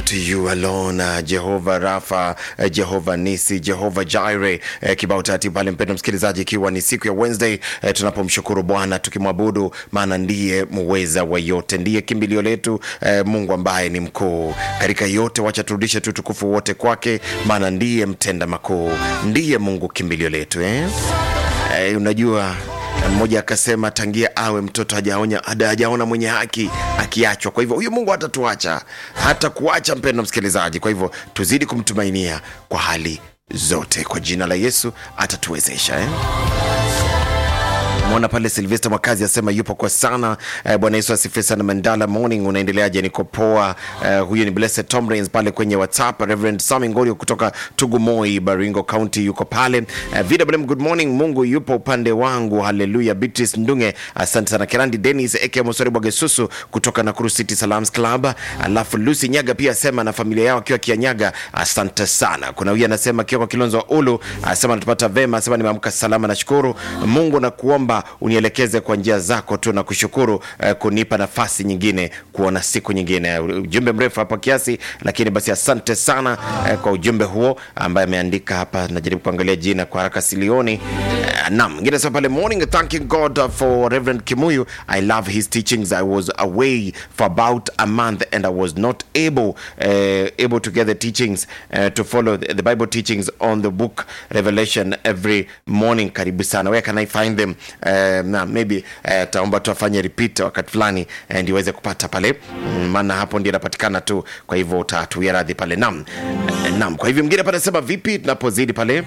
to you alone uh, Jehova Rafa uh, Jehova Nisi Jehova Jireh uh, kibao tati pale, mpendo msikilizaji, ikiwa ni siku ya Wednesday uh, tunapomshukuru Bwana tukimwabudu, maana ndiye muweza wa yote, ndiye kimbilio letu uh, Mungu ambaye ni mkuu katika yote. Wacha turudishe tu tukufu wote kwake, maana ndiye mtenda makuu, ndiye Mungu kimbilio letu eh? Uh, unajua mmoja akasema tangia awe mtoto hajaonya hajaona mwenye haki akiachwa. Kwa hivyo huyu Mungu hatatuacha hata kuacha, mpendo msikilizaji. Kwa hivyo tuzidi kumtumainia kwa hali zote, kwa jina la Yesu atatuwezesha eh? Mwona pale Silvester Mwakazi asema yupo kwa sana. Eh, Bwana Yesu asifiwe sana. Mandala morning, unaendeleaje? Niko poa. Eh, huyu ni Blessed Tom Rains pale kwenye WhatsApp. Reverend Sami Ngorio kutoka Tugumoi, Baringo County yuko pale. Eh, VWM good morning, Mungu yupo upande wangu, haleluya. Beatrice Ndunge asante sana. Kerandi Dennis Eke Mosori Bwagesusu kutoka Nakuru City Salams Club. Alafu Lucy Nyaga pia asema na familia yao akiwa Kianyaga, asante sana. Kuna huyu anasema akiwa kwa Kilonzo wa Ulu, asema anatupata vema, asema nimeamka salama, nashukuru Mungu na kuomba unielekeze kwa njia zako tu na kushukuru eh, kunipa nafasi nyingine kuona siku nyingine. Ujumbe mrefu hapa kiasi, lakini basi asante sana eh, kwa ujumbe huo ambaye ameandika hapa. Najaribu kuangalia jina kwa haraka silioni. Eh, naam, mwingine sema pale morning thanking God for Reverend Kimuyu. I love his teachings. I was away for about a month and I was not able uh, able to get the teachings uh, to follow the, the Bible teachings on the book Revelation every morning. Karibu sana. Where can I find them? Uh, na maybe uh, taomba tuafanye repeat wakati fulani uh, ndio uweze kupata pale mm, maana hapo ndio inapatikana tu, kwa hivyo utatuia radhi pale. Naam, uh, naam. Kwa hivyo mwingine pale sema vipi tunapozidi pale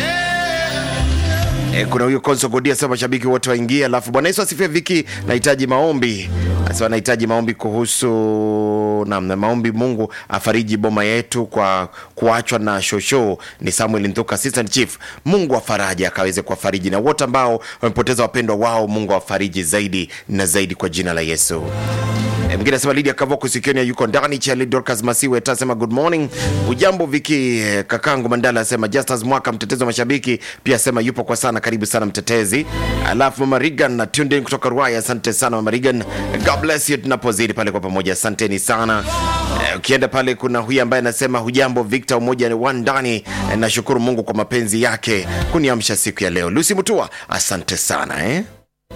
E, kuna huyu Konso Godia sema mashabiki wote waingie. Alafu Bwana Yesu asifiwe. Viki, nahitaji maombi. Sasa nahitaji maombi kuhusu namna maombi, Mungu afariji boma yetu kwa kuachwa na shosho. Ni Samuel Nthuka, assistant chief. Mungu afaraji akaweze kuwafariji na wote ambao wamepoteza wapendwa wao, Mungu awafariji zaidi na zaidi kwa jina la Yesu. E, mwingine asema Lydia Kavoko Sikioni yuko ndani. Charlie Dorcas Masiwe tasema good morning. Ujambo Viki. E, kakangu Mandala asema Justus Mwaka mtetezi wa mashabiki pia asema yupo kwa sana, karibu sana mtetezi. Alafu Mama Regan na tuned in kutoka Ruaya, asante sana Mama Regan. God bless you tunapozidi pale kwa pamoja, asanteni sana. E, ukienda pale kuna huyu ambaye anasema hujambo Victor, umoja wa ndani. E, nashukuru Mungu kwa mapenzi yake kuniamsha siku ya leo. Lucy Mutua, asante sana eh.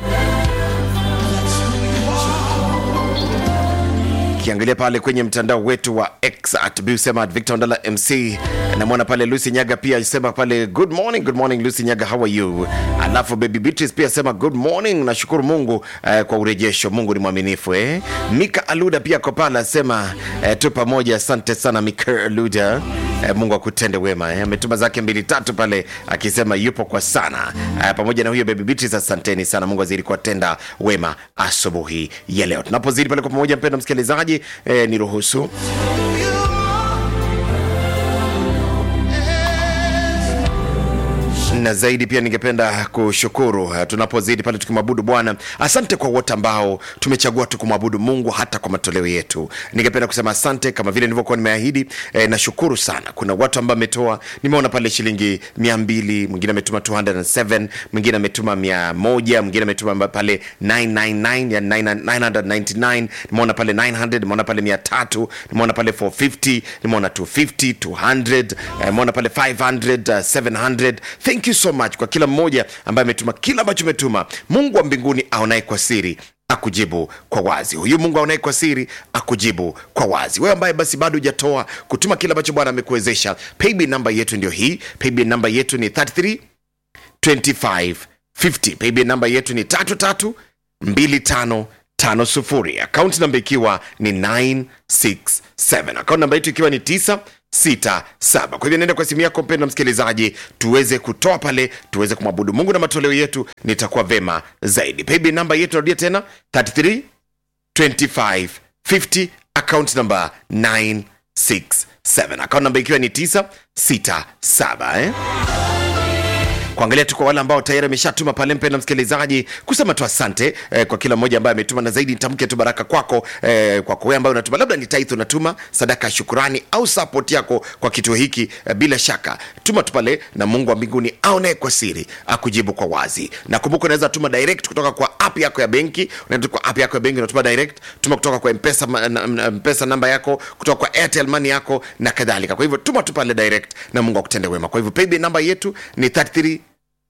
Ukiangalia pale kwenye mtandao wetu wa X at busema at Victor Ndala MC, namwona pale Lucy Nyaga pia sema pale good morning, good morning Lucy Nyaga, how are you? Alafu baby Beatrice pia sema good morning, nashukuru Mungu eh, kwa urejesho. Mungu ni mwaminifu eh. Mika Aluda pia kwa pale asema eh, tu pamoja, asante sana Mika Aluda. Eh, Mungu akutende wema eh. Ametuma zake mbili tatu pale akisema yupo kwa sana eh, pamoja na huyo baby Beatrice, asanteni sana. Mungu azidi kuwatenda wema asubuhi ya leo tunapozidi pale kwa pamoja. Mpendwa msikilizaji eh, niruhusu na zaidi pia ningependa kushukuru uh, tunapozidi pale tukimwabudu Bwana. Asante kwa wote ambao tumechagua tukumwabudu Mungu hata kwa matoleo yetu. Ningependa kusema asante kama vile nilivyokuwa nimeahidi. Eh, nashukuru sana. Kuna watu ambao ametoa, nimeona pale shilingi mia mbili, mwingine ametuma 207, mwingine ametuma mia moja, mwingine ametuma pale 999 ya 999, nimeona pale 900, nimeona pale 300, nimeona pale 450, nimeona 250, 200, nimeona pale 500, uh, 700. Thank you so much kwa kila mmoja ambaye ametuma kila ambacho umetuma. Mungu wa mbinguni aonaye kwa siri akujibu kwa wazi. Huyu Mungu aonaye kwa siri akujibu kwa wazi. Wewe ambaye basi bado hujatoa kutuma kile ambacho Bwana amekuwezesha, paybill namba yetu ndio hii. Paybill namba yetu ni 33 25 50. Paybill namba yetu ni 33 25 tano sufuri. Akaunti namba ikiwa ni 967. Akaunti namba yetu ikiwa ni 9 sita saba. Kwa hivyo nenda kwa simu yako mpendwa msikilizaji, tuweze kutoa pale, tuweze kumwabudu Mungu na matoleo yetu, nitakuwa vema zaidi. Paybill namba yetu narudia tena 33 25 50, account namba 967, account namba ikiwa ni 967 eh? kuangalia tu kwa wale ambao tayari ameshatuma pale, mpenda msikilizaji, kusema tu asante eh, kwa kila mmoja ambaye ametuma, na zaidi nitamke tu baraka kwako eh, kwako wewe ambaye unatuma, labda ni tithe unatuma, sadaka ya shukurani au support yako kwa kituo hiki eh, bila shaka tuma tu pale, na Mungu wa mbinguni aonaye kwa siri akujibu kwa wazi. Na kumbuka, unaweza tuma direct kutoka kwa app yako ya benki, unaenda kwa app yako ya benki unatuma direct, tuma kutoka kwa mpesa, ma- na- na- mpesa namba yako, kutoka kwa Airtel money yako na kadhalika. Kwa hivyo tuma tu pale direct, na Mungu akutende wema. Kwa hivyo paybill namba yetu ni 33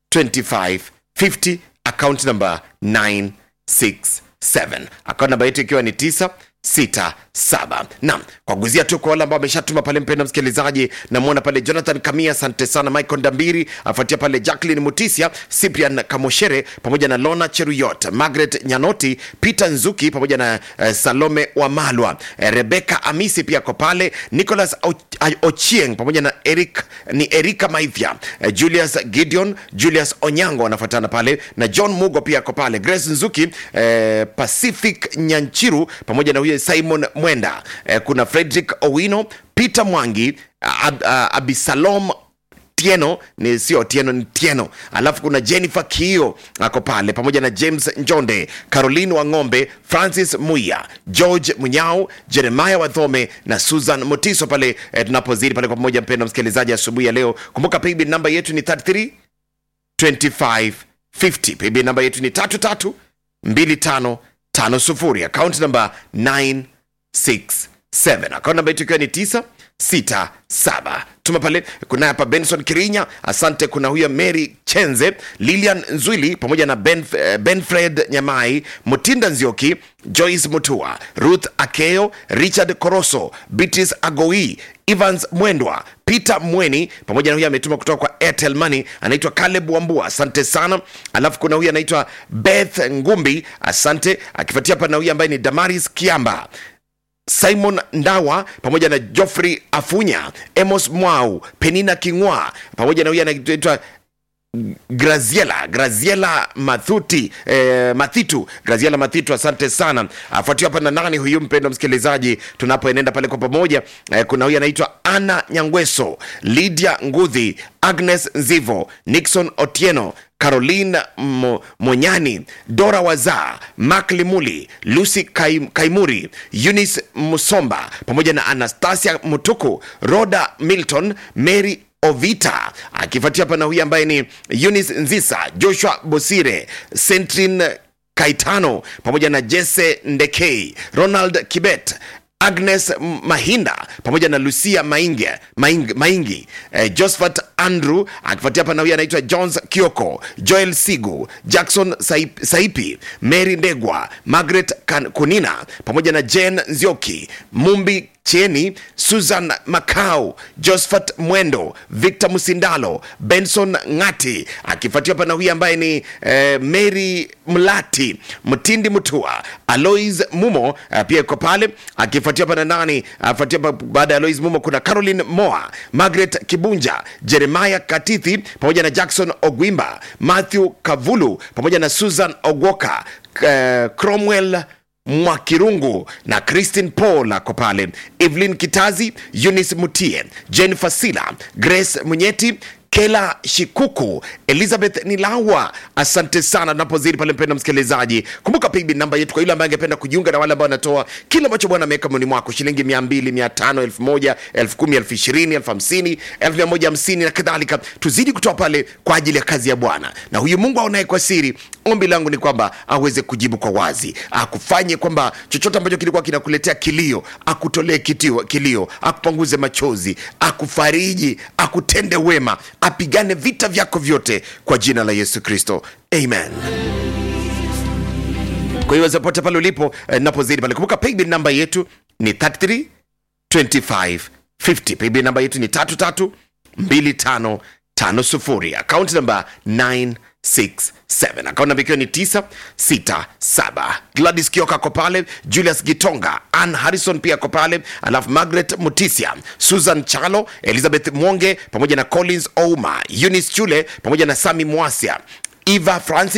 2550 account number 967 account namba yetu ikiwa ni 967 naam kwa guzia tu kwa wale ambao wameshatuma pale mpenda msikilizaji namwona pale jonathan kamia asante sana michael ndambiri afuatia pale jacklin mutisia cyprian kamoshere pamoja na lona cheruyot margaret nyanoti peter nzuki pamoja na uh, salome wamalwa uh, rebeka amisi pia ko pale nicholas Och- ochieng pamoja na eric ni erika maithia uh, julius gideon julius onyango wanafuatana pale na john mugo pia ako pale grace nzuki eh, pacific nyanchiru pamoja na huyo simon mwenda eh, kuna frederick owino peter mwangi ab, ab, abisalom tieno ni sio tieno ni tieno alafu kuna jennifer kio ako pale pamoja na james njonde caroline wang'ombe francis muya george munyao jeremaya wathome na susan motiso pale eh, tunapozidi pale kwa pamoja mpendo msikilizaji asubuhi ya leo kumbuka paybill namba yetu ni 33 2550 paybill namba yetu ni 33 2550 account namba 967 account namba yetu ikiwa ni 967 tuma pale kuna hapa benson kirinya asante kuna huyo mary chenze lilian nzwili pamoja na ben, eh, benfred nyamai mutinda nzioki joyce mutua ruth akeo richard koroso beatrice agoi evans mwendwa peter mweni pamoja na huyu ametuma kutoka kwa airtel money anaitwa caleb wambua asante sana alafu kuna huyu anaitwa beth ngumbi asante akifuatia hapa na huyu ambaye ni damaris kiamba simon ndawa pamoja na joffrey afunya emos mwau penina kingwa pamoja na huyu anaitwa graziela graziela mathuti eh, mathitu graziela mathitu asante sana afuatiwa hapa na nani huyu mpendo msikilizaji tunapoenenda pale kwa pamoja eh, kuna huyu anaitwa ana nyangweso lydia ngudhi agnes nzivo nixon otieno caroline Mo- monyani dora wazaa mak limuli lucy Kaim, kaimuri eunice musomba pamoja na anastasia mutuku roda milton mary ovita akifuatia hapa na huyu ambaye ni eunice nzisa joshua bosire centrin kaitano pamoja na jesse ndekei ronald kibet agnes M- mahinda pamoja na lucia maingi, maingi, maingi. Eh, josephat andrew akifuatia hapa na huyu anaitwa jones kioko joel sigu jackson Saip, saipi mary ndegwa margaret Kan- kunina pamoja na jen nzioki mumbi cheni susan macau josephat mwendo victor musindalo benson ngati akifuatia hapa na huyu ambaye ni eh, mary mlati mtindi mutua alois mumo uh, pia iko pale akifuatia hapa na nani afuatia hapa baada ya alois mumo kuna caroline moa margaret kibunja jeremiah katithi pamoja na jackson ogwimba matthew kavulu pamoja na susan ogwoka uh, cromwell mwakirungu na christine paul ako pale evelyn kitazi eunice mutie jennifer sila grace munyeti kela shikuku elizabeth nilawa asante sana tunapozidi pale mpenda msikilizaji kumbuka pigbi namba yetu kwa yule ambaye angependa kujiunga na wale ambao wanatoa kile ambacho bwana ameweka moni mwako shilingi mia mbili mia tano elfu moja elfu kumi elfu ishirini elfu hamsini elfu mia moja hamsini na kadhalika tuzidi kutoa pale kwa ajili ya kazi ya bwana na huyu mungu aonaye kwa siri ombi langu ni kwamba aweze kujibu kwa wazi akufanye kwamba chochote ambacho kilikuwa kinakuletea kilio akutolee kitio, kilio akupanguze machozi akufariji akutende wema apigane vita vyako vyote kwa jina la yesu kristo amen kwa hiyo popote pale ulipo eh, napozidi pale kumbuka paybill namba yetu ni 33 25 50 paybill namba yetu ni 33 25 50 akaunti namba 967 akaunti namba ikiwa ni 967 gladys kioka ako pale julius gitonga ann harrison pia ako pale alafu margaret mutisia susan chalo elizabeth mwonge pamoja na collins ouma eunice chule pamoja na sami mwasia eva francis